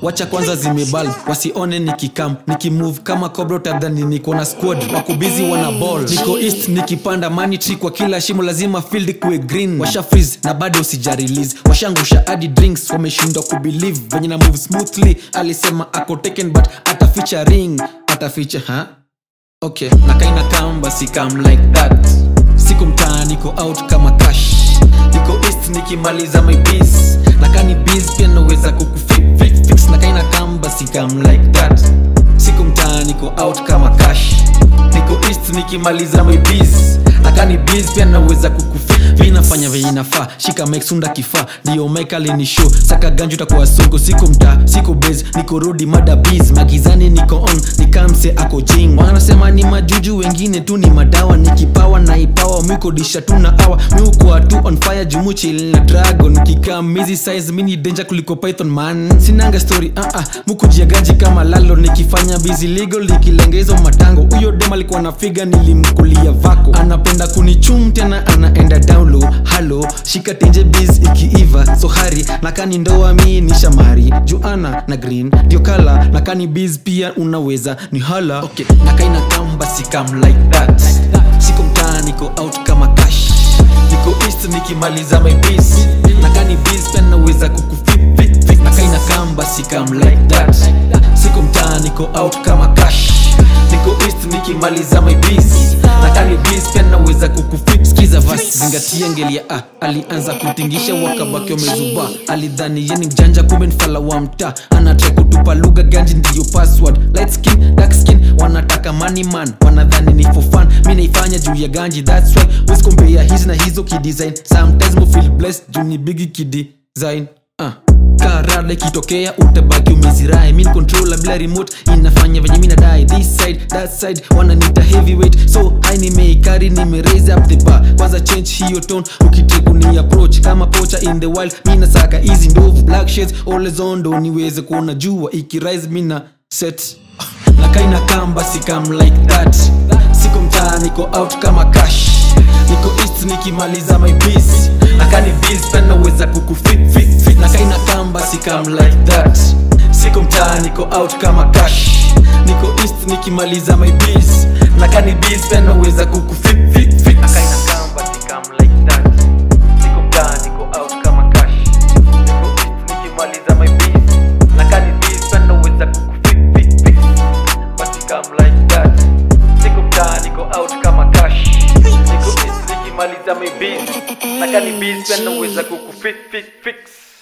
wacha kwanza zimebal wasione nikikam nikimove kama cobra utadhani niko na squad wako busy wana ball niko east nikipanda money tree kwa kila shimo lazima field kuwe green washa freeze na bado sija release washangusha hadi drinks wameshindwa kubelieve venye na move smoothly alisema ako taken but ata featuring ata feature ha okay na kaina kam basi kam like that siku mtaa niko out kama cash niko east nikimaliza my biz na kani biz pia naweza kukufix na kaina kam basi kam like that siku mtaa niko out kama cash niko east nikimaliza my biz na kani biz pia naweza kukufix mi nafanya venye nafaa shika meksunda kifaa ndio mekali ni show saka ganju takuwa songo siko mtaa siko base niko rodi mada biz magizani niko on nikamse ako jing wanasema ni majuju wengine tu ni madawa nikipawa na ipawa mikodisha tu na awa miukuwa tu on fire jumuchil na dragon kikamizi size mini danger kuliko python man sinanga story uh -uh. mukujia ganji kama lalo nikifanya busy legal nikilengezo matango huyo dem alikuwa na figa nilimkulia vako anapenda kunichum tena anaenda down low halo shika tenje biz ikiiva so hari nakani ndoa mi ni shamari juana na green ndio kala nakani biz pia unaweza ni hala okay nakaina kam basi kam like that siko mtaa niko out kama cash niko east nikimaliza my biz nakani biz pia naweza kukufit nakaina kam basi kam like that siko mtaa niko out kama cash niko east nikimaliza my biz nakani biz pia naweza kukufit skiza vas zingatia ngelia ah, alianza kutingisha wakabaki wamezuba alidhani yeni mjanja kumbe mfala wa mtaa anatrai kutupa lugha ganji ndiyo password light skin dark skin wanataka money man wanadhani ni for fun mi naifanya juu ya ganji that's why wesikombea hizi na hizo kidesign sometimes mo feel blessed juu ni bigi kidesign uh karada ikitokea utabaki umezirai min controller bila remote inafanya venye mi nadai this side that side wananita heavyweight so hai nimeikari nime raise up the bar kwanza change hiyo tone ukiteku ni approach kama pocha in the wild mi nasaka easy ndovu black shades always on ndo niweze kuona jua ikirise mi na set na kaina kamba sikam like that siko mtaa niko out kama cash niko east nikimaliza my biz nakani biz panaweza kukufit fit fit na kaina kamba sikam like that siko mtaa niko out kama cash niko east nikimaliza my biz nakani biz panaweza kukufit fit fit na kaina kamba sikam like that siko mtaa niko out kama cash niko east nikimaliza my biz nakani biz panaweza kukufit fit fit basi come like that siko mtaa niko out kama cash niko east nikimaliza my biz nakani biz pia naweza kukufit fix fix